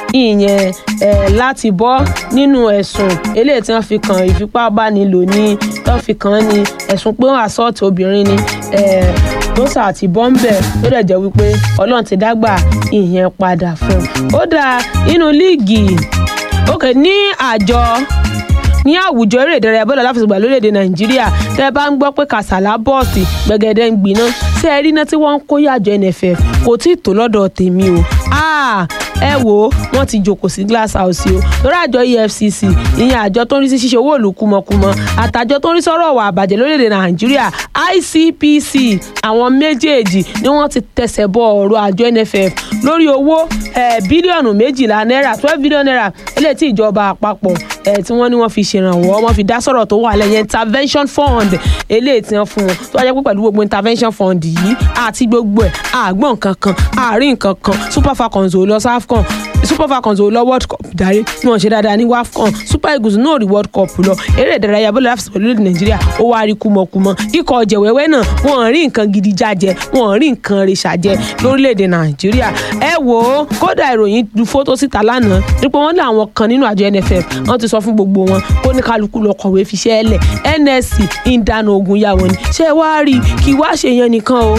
ìyẹn eh, láti bọ́ nínú ẹ̀sùn eléyìí tí wọ́n fi kàn ìfipábánilò ní tó fi kàn án ní ẹ̀sùn pé wọ́n assault obìnrin ni eh, tó sà àti bọ́ńbẹ̀ ó dẹ̀ jẹ́ wípé ọlọ́run ti dágbà ìyẹn padà fún un ó dáa inú líìgì òkè ní àjọ ní àwùjọ eré ìdárayá bọ́ọ̀lù aláfẹsẹ̀gbá lórílẹ̀‐èdè nàìjíríà tẹ́ ẹ bá ń gbọ́ pé kàsálà bọ́ọ̀sì gbẹ̀gẹ́dẹ́ ń gbiná ṣé ẹ rí iná tí wọ́n ń kó yàjọ nff kò tí ì tó lọ́dọ̀ tèmi o ẹ wò ó wọ́n ti jòkó sí glass house o lórí àjọ efcc ìyẹn àjọ tó ń rí sí ṣíṣe owó ìlú kúmọkúmọ àtàjọ tó ń rí sọ́rọ̀ ọ̀wà àbàjẹ́ lórílẹ̀‐èdè nàìjíríà icpc àwọn méjèèjì ni wọ́n ti tẹsẹ̀ bọ ọ̀rọ̀ àjọ nff lórí owó bílíọ̀nù méjìlá náírà twelve billion naira eléyìí tí ìjọba àpapọ̀ tí wọ́n ní wọ́n fi ṣèrànwọ́ wọ́n fi dá sọ̀rọ̀ tó wà lẹ́yìn intervention fund eléyìí tí wọ́n fún wọn tó wá jẹ́ pé pẹ̀lú gbogbo intervention fund yìí àti gbogbo ẹ̀ àgbọ̀n kankan àárín kankan super falcons ò lọ safcon super falcons ò lọ world cup darí bí wọ́n ṣe dáadáa ní wafcon super eagles náà rí world cup lọ eré ìdárayá bọ́ọ̀lù láfíìsì pẹ̀lú èdè nàìjíríà ó wá rí kúmọkúmọ ikọ̀ ọ̀jẹ̀wẹ́wẹ́ náà wọ́n rí nǹkan gidi jájẹ wọ́n rí nǹkan rẹ̀ ṣàjẹ lórílẹ̀‐èdè nàìjíríà ẹ wò ó kódà ìròyìn du fótó síta lánàá nípa wọn ní àwọn kan nínú àjọ nff wọ́n ti sọ fún gbogbo wọn kó ní kálukú lọ kọ̀wé fiṣẹ́ ẹlẹ̀ nsc ń dáná ogun yà wọ́n ni ṣé wàá rí kí wàá ṣe yẹn nìkan o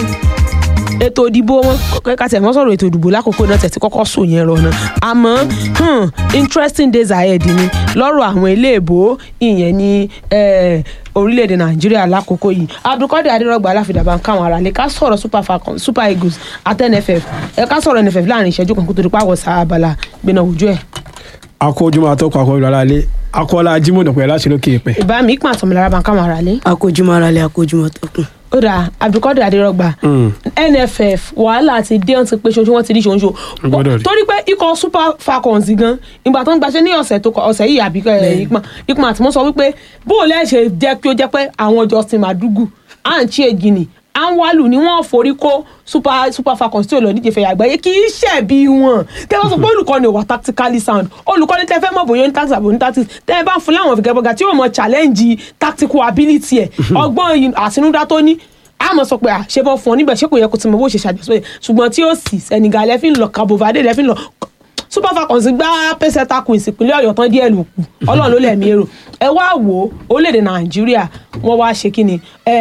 ètò ìdìbò wọn kẹ́kẹ́ tẹ̀ wọ́n sọ̀rọ̀ ètò ìdìbò lákòókò náà tẹ̀sí kọ́kọ́ sùn yẹn rọ̀ náà àmọ́ interesting days ahead ni lọ́rọ̀ àwọn iléèbó ìyẹn ní orílẹ̀-èdè nàìjíríà lákòókò yìí abdulkadir adérọgba aláfidàbà ń káwọn ará lè ká sọ̀rọ̀ super falcons super eagles àti nff ẹ ká sọ̀rọ̀ nff láàrin ìṣẹ́jú kan kó tó di pàwọ̀ sábàlá gbéná ojú ẹ̀. akójúmọ́ àtọ́kọ̀ akọ́jọ́ alálẹ́ akọ́lá jimoh pẹ̀lú láti lókè pẹ̀. ìbá mi ìpín àtọ̀mọ̀lára bá ń káwọn ará lé. akójúmọ́ ara lé akójúmọ́ tọkùn ó dà abdulkadir adérọgba nff wàhálà ti dé ọ́n ti pé ṣoṣo wọ́n ti rí ṣoṣo torí pé ikọ̀ super falcons gan ìgbà tó ń gbaṣẹ́ ní ọ̀sẹ̀ tó ọ̀sẹ̀ yìí àbí ìpọn ìpọn àti wọ́n sọ wípé bóò lẹ́ ṣe jẹ́ kí ó jẹ́ pé àwọn justin madugu àǹtí egini anwalu ni wọ́n forí kó super super falcons tí ò lọ díje fẹ̀yà àgbáyé kì í ṣẹ̀bi wọn tẹ́ wọ́n sọ pé olùkọ́ni wà tactically sound olùkọ́ni tẹ́ fẹ́ mọ̀ bóyá ní tactics àbò ní tactics tẹ́ ẹ bá ń fún láwọn fìgẹ́bọ̀gà tí yóò mọ challenge tactical ability ẹ̀ ọgbọ́n àtinúdá tó ní àmọ́ sọ pé à ṣe bọ́ fún ọ níbẹ̀ ṣé kò yẹ kó ti mọ bó ṣe ṣàjọsọ yẹ ṣùgbọ́n tí ó sì Senegal lẹ́fí ń lọ Cabo Verde lẹ́fí ń lọ Super Falcons gbá pẹ́sẹ́tà queens ìpínlẹ̀ Ọ̀yọ́ tán díẹ̀ ló kù Ọlọ́run ló lẹ̀mí èrò ẹ wá wò ó orílẹ̀-èdè Nàìjíríà wọ́n wá ṣe kí ni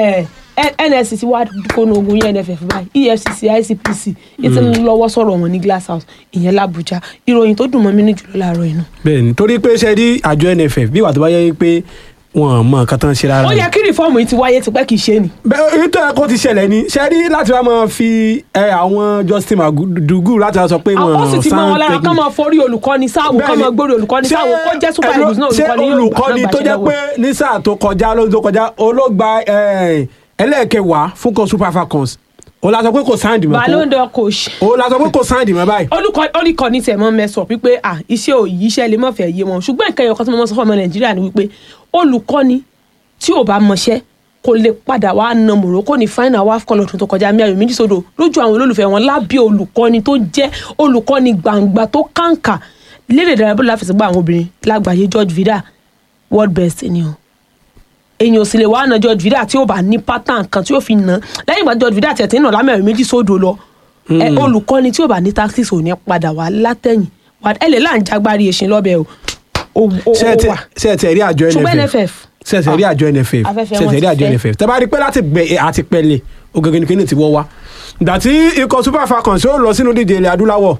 NSC ti wá kónú ogun yẹn NFF báyìí EFCC ICPC ètò lọ́wọ́ sọ̀rọ̀ wọn ní Glass House ìyẹn l'Abuja ìròyìn tó dùn mọ́ mi ní jùlọ láàárọ̀ inú. bẹ́ẹ̀ni torí pé ṣe rí àjọ NFF bí wàá tó bá yẹ pé wọn mọ nǹkan tán ṣe rárá. ó yẹ kí rìfọ́ọ̀mù yìí ti wáyé tipẹ́ kì í ṣe ni. bẹ́ẹ̀ ètò ẹ̀kọ́ ti ṣẹlẹ̀ ni ṣe rí láti wá máa fi àwọn Justin Madugu láti wá sọ pé wọn àwọn sì ti mọ wọn lára kán máa forí olùkọ́ni sáwò kán máa gbórí olùkọ́ni sáwò kó jẹ́ super eagles náà olùkọ́ni yóò olùkọ́ni tó jẹ́ pé ní sáà tó kọjá lóṣù tó kọjá olóògbà ẹlẹ́ẹ̀kẹwàá fún kan Super Falcons o la sọ pé kò sáǹdì mọ́ Ballon d'Or coach. o la sọ pé kò sáǹdì mọ́ báyìí. olùkọ́ ní tẹ̀ mọ́ mẹ́sàn wípé à iṣẹ́ ò yí iṣẹ́ lè mọ̀ fẹ́ yé wọn ṣùgbọ́n nǹkan ẹ̀yọ̀kan tí mo mọ̀ sọ fún ọmọ Nàìjíríà ni wípé olùkọ́ni tí ò bá mọṣẹ́ kò lè padà wá na Morocco ní final WAFCON lọ́dún tó kọjá mi ayò méjì sódò lójú àwọn olólùfẹ́ wọn lábẹ́ olùkọ́ni tó jẹ́ olùkọ́ni gbàǹgbà tó kàǹkà lédè ìdárayá bọ́ọ̀lù àfẹsẹ̀gbá àwọn obìnrin lágbàáyé George Vida world best ni o èyàn ò sì lè wá na George Vida tí ó bá ní pattern kan tí ó fi nà lẹ́yìn ìgbà George Vida tẹ̀tẹ̀ náà lámẹ̀rin méjì sódò lọ olùkọ́ni tí ó bá ní tactics ò ní padà wá látẹ̀yìn ẹ lè láǹ jágbárí èsìn lọ́bẹ̀ o ó wà ṣe ẹ tẹ rí àjọ ṣùgbọ́n NFF NFF ṣe ẹ tẹ rí àjọ NFF afẹ́fẹ́ ṣe ẹ wọn tẹ rí ti àjọ fẹ́. NFF tẹ bá rí pé láti gbẹ àti pẹ̀lẹ́ ògègè nìkan ní ti wọ́ wá ìgbà tí ikọ̀ Super Falcons yóò lọ sínú díje ilẹ̀ adúláwọ̀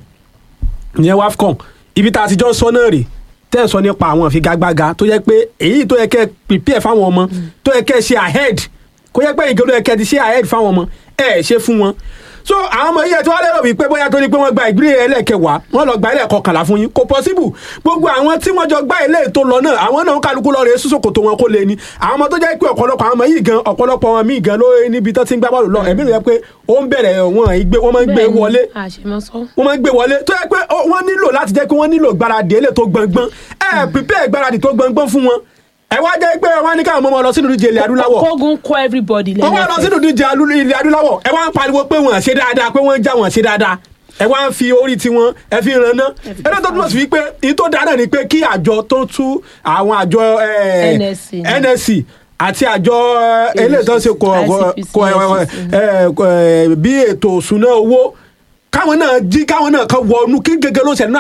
ìyẹn WAFCON ibi tá a ti jọ sọ náà rè tẹ́ ẹ̀ sọ nípa àwọn ìfigagbága tó yẹ pé èyí tó yẹ kẹ́ ẹ prepare fáwọn ọmọ tó yẹ kẹ́ ẹ ṣe ahead kó yẹ pé ìgbẹ́ tó yẹ kẹ́ ẹ ti ṣe ahead fáwọn ọmọ ẹ ẹ ṣe fún wọn so àwọn ọmọ yìí ẹ tí wọ́n lérò wípé bóyá tó ní pé wọ́n gba ìgbìlẹ̀ ẹlẹ́kẹwàá wọ́n lọ gba ẹlẹ́kọkànlá fún yín kò possible gbogbo àwọn tí wọ́n jọ gbá ilé tó lọ náà àwọn náà ń kálukú lọ rèé sísòkò tó wọn kó lé ní àwọn ọmọ tó jẹ́ pé ọ̀pọ̀lọpọ̀ àwọn ọmọ yìí gan ọ̀pọ̀lọpọ̀ wọn míì gan ló níbi tó ti ń gbá bọ́ọ̀lù lọ ẹ̀mí rẹ̀ pé ó ń bẹ̀rẹ̀ wọn ìgbé wọn máa ń gbé wọlé àṣemọ́sọ́ wọ́n máa ń gbé wọlé tó yẹ pé ó- wọ́n nílò láti jẹ́ pé wọ́n nílò gbáradì èlé tó gbọ̀ngbọ́n ẹ prepare gbáradì tó gbọ̀ngbọ́n fún wọn ẹ wá jẹ́ pé wọ́n ní káwọn ọmọ wọn lọ sínú ìdíje ilẹ̀ adúláwọ̀ kógun kó everybody wọ́n wá lọ sínú lẹ́yìn ìdíje alú- ilẹ̀ adúláwọ̀ ẹ wá ń pariwo pé wọ́n ṣe dáadáa pé wọ́n já wọ́n ṣe dáadáa ẹ wá ń fi orí tiwọn ẹ fi ràn ná ẹ náà tó túmọ̀ sí wípé èyí tó dáadáa ni pé kí àjọ tó tú àwọn àjọ eh, NSC. NSC àti àjọ eh, eléyìí tó ń ṣe kọ ICPC, kọ- eh, eh, eh, bí ètò òṣùná owó káwọn náà jí káwọn náà kan wọnú kí gẹ́gẹ́ ló ń ṣẹlẹ̀ náà